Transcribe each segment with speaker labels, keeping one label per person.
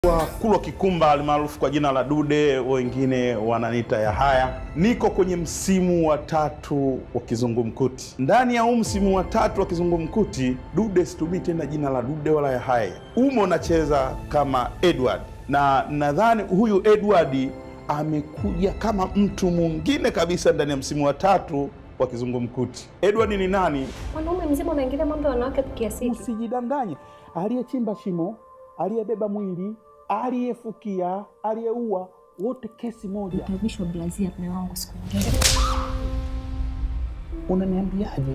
Speaker 1: Kwa Kulwa Kikumba almaarufu kwa jina la Dude, wengine wananiita Yahaya. Niko kwenye msimu wa tatu wa Kizungumkuti. Ndani ya huu msimu wa tatu wa Kizungumkuti, Dude situmii tena jina la Dude wala Yahaya, umo nacheza kama Edward, na nadhani huyu Edward amekuja kama mtu mwingine kabisa ndani ya msimu wa tatu wa Kizungumkuti. Edward ni nani?
Speaker 2: Mwanaume mzima unaingilia mambo ya wanawake kiasi hiki?
Speaker 3: Usijidanganye, aliyechimba shimo, aliyebeba mwili, aliyefukia, aliyeua, wote kesi moja.
Speaker 2: Utavishwa blazia mme wangu siku nyingine.
Speaker 3: Unaniambiaje?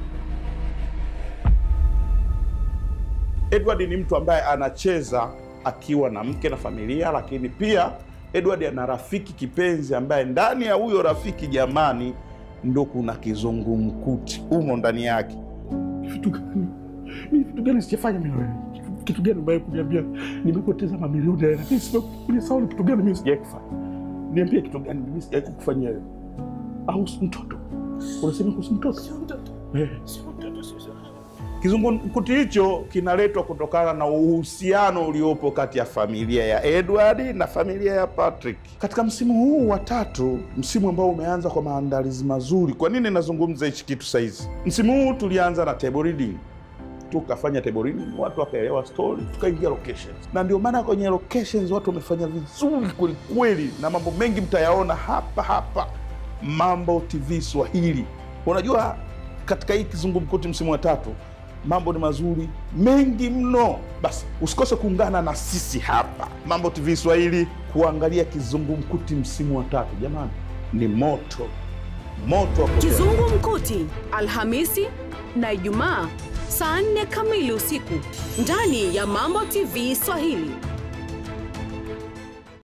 Speaker 1: Edward ni mtu ambaye anacheza akiwa na mke na familia, lakini pia Edward ana rafiki kipenzi ambaye ndani ya huyo rafiki, jamani, ndo kuna kizungumkuti umo ndani yake.
Speaker 3: Vitu gani? Mimi vitu gani sijafanya mimi wewe? Kitu gani mbaya kuniambia nimepoteza mamilioni ya hela? Mimi sikunisahau ni kitu gani mimi sijai kufanya? Niambie kitu gani mimi sijai kukufanyia wewe? Au si mtoto? Unasema kuhusu mtoto? Sio mtoto. Eh, sio mtoto sio.
Speaker 1: Kizungumkuti hicho kinaletwa kutokana na uhusiano uliopo kati ya familia ya Edward na familia ya Patrick katika msimu huu wa tatu, msimu ambao umeanza kwa maandalizi mazuri. Kwa nini nazungumza hichi kitu saizi? Msimu huu tulianza na table reading, tukafanya table reading, watu wakaelewa story, tukaingia locations, na ndio maana kwenye locations watu wamefanya vizuri kwelikweli, na mambo mengi mtayaona hapa hapa Mambo TV Swahili. Unajua, katika hii kizungumkuti msimu wa tatu mambo ni mazuri mengi mno. Basi usikose kuungana na sisi hapa Mambo TV Swahili kuangalia kizungumkuti msimu wa tatu. Jamani, ni moto moto wa kutea.
Speaker 4: Kizungumkuti Alhamisi na Ijumaa saa nne kamili usiku ndani ya Mambo TV Swahili.